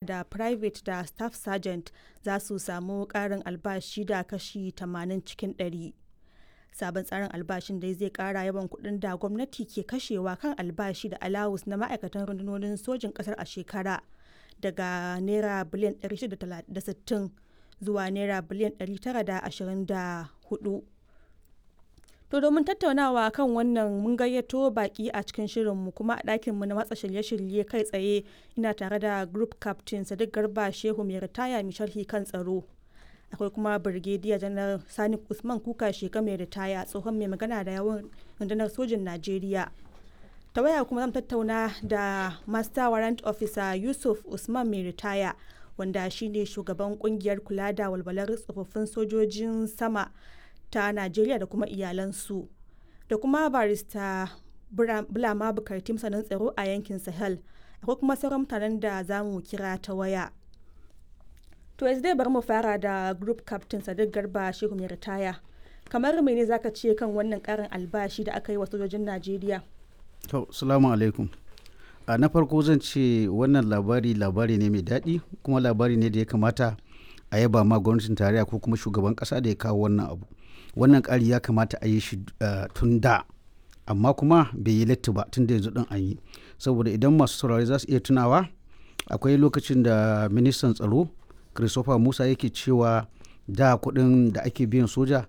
da private da staff sergeant za su samu ƙarin albashi da kashi 80 cikin 100 sabon tsarin albashin dai zai kara yawan kuɗin da gwamnati ke kashewa kan albashi da alawus na ma'aikatan rundunonin sojin ƙasar a shekara daga naira biliyan 660 zuwa naira biliyan 924 To domin tattaunawa kan wannan mun gayyato baki a cikin shirinmu kuma a ɗakinmu na matsa shirye-shirye kai tsaye ina tare da group captain Sadiq Garba Shehu mai ritaya mai sharhi kan tsaro. Akwai kuma Brigadier Janar Sani Usman Kuka Sheka mai ritaya tsohon mai magana da yawan rundunar sojin Najeriya. Ta waya kuma zan tattauna da Master Warrant Officer Yusuf Usman mai ritaya wanda shine shugaban kungiyar kula da walwalar tsofaffin sojojin sama ta Najeriya da kuma iyalansu da kuma barista Bulama Bukarti masanin tsaro a yankin Sahel akwai kuma sauran mutanen da za mu kira ta waya. To yanzu dai bari mu fara da group captain Sadiq Garba Shehu mai ritaya. Kamar mene zaka ce kan wannan karin albashi da aka yi wa sojojin Najeriya? To, salamu alaikum. A na farko zan ce wannan labari labari ne mai daɗi kuma labari ne da ya kamata a yaba ma gwamnatin tarayya ko kuma shugaban ƙasa da ya kawo wannan abu. wannan ƙari ya kamata a yi shi tun da amma kuma bai yi latti ba tun da yanzu ɗin an yi saboda idan masu saurari za su iya tunawa akwai lokacin da ministan tsaro christopher musa yake cewa da kuɗin da ake biyan soja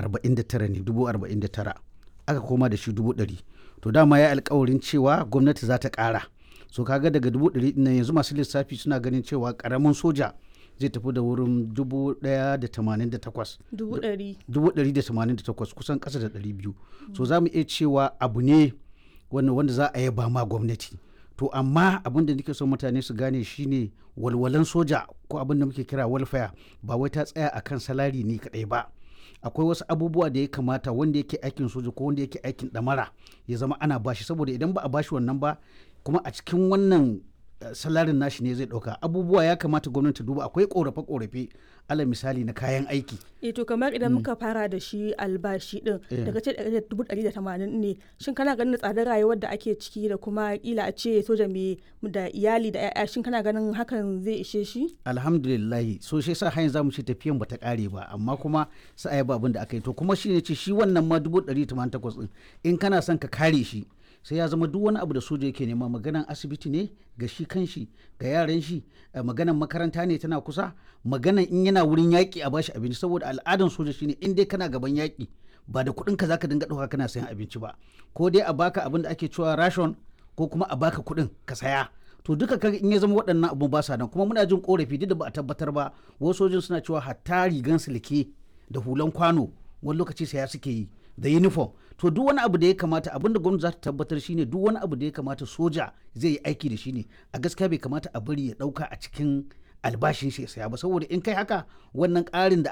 49 ne dubu 49 aka koma da shi dubu 100 to dama ya alkawarin cewa gwamnati za ta ƙara so kaga daga dubu 100 nan yanzu masu lissafi suna ganin cewa ƙaramin soja zai tafi da wurin dubu daya da tamanin da takwas dubu ɗari dubu ɗari da tamanin da takwas kusan ƙasa da ɗari biyu so za mu iya cewa abu ne wanda za a yaba ma gwamnati to amma abin da nake son mutane su gane shine walwalan soja ko abin da muke kira welfare ba wai ta tsaya akan salari ne kaɗai ba akwai wasu abubuwa da ya kamata wanda yake aikin soja ko wanda yake aikin ɗamara ya zama ana bashi saboda idan ba a bashi wannan ba kuma a cikin wannan salarin nashi ne zai dauka abubuwa ya kamata gwamnati duba akwai korafe-korafe ala misali na kayan aiki e to kamar idan muka fara da shi albashi din daga ce dubu ɗari da tamanin ne shin kana ganin tsadar rayuwar da ake ciki da kuma kila a ce soja mai da iyali da ya'ya shin kana ganin hakan zai ishe shi alhamdulillah so shi sa hanyar zamu ce tafiyan bata kare ba amma kuma sai a ba abin da aka yi to kuma shi ne ce shi wannan ma dubu ɗari tamanin takwas din in kana son ka kare shi sai ya zama duk wani abu da soja yake nema maganan asibiti ne ga shi kanshi ga yaran shi maganan makaranta ne tana kusa maganan in yana wurin yaƙi a bashi abinci saboda al'adan soja shine in dai kana gaban yaƙi ba da kuɗin ka zaka dinga ɗauka kana sayan abinci ba ko dai a baka abin da ake cewa ration ko kuma a baka kuɗin ka saya to duka kaga in ya zama waɗannan abun ba sa nan kuma muna jin korafi duk da ba a tabbatar ba wasu sojin suna cewa hatta rigan silke da hulan kwano wani lokaci saya suke yi da uniform to duk wani abu da ya kamata abin da gwamnati za ta tabbatar shine duk wani abu da ya kamata soja zai yi aiki da shi ne a gaskiya bai kamata a bari ya dauka a cikin albashin shi ya saya ba saboda in kai haka wannan ƙarin da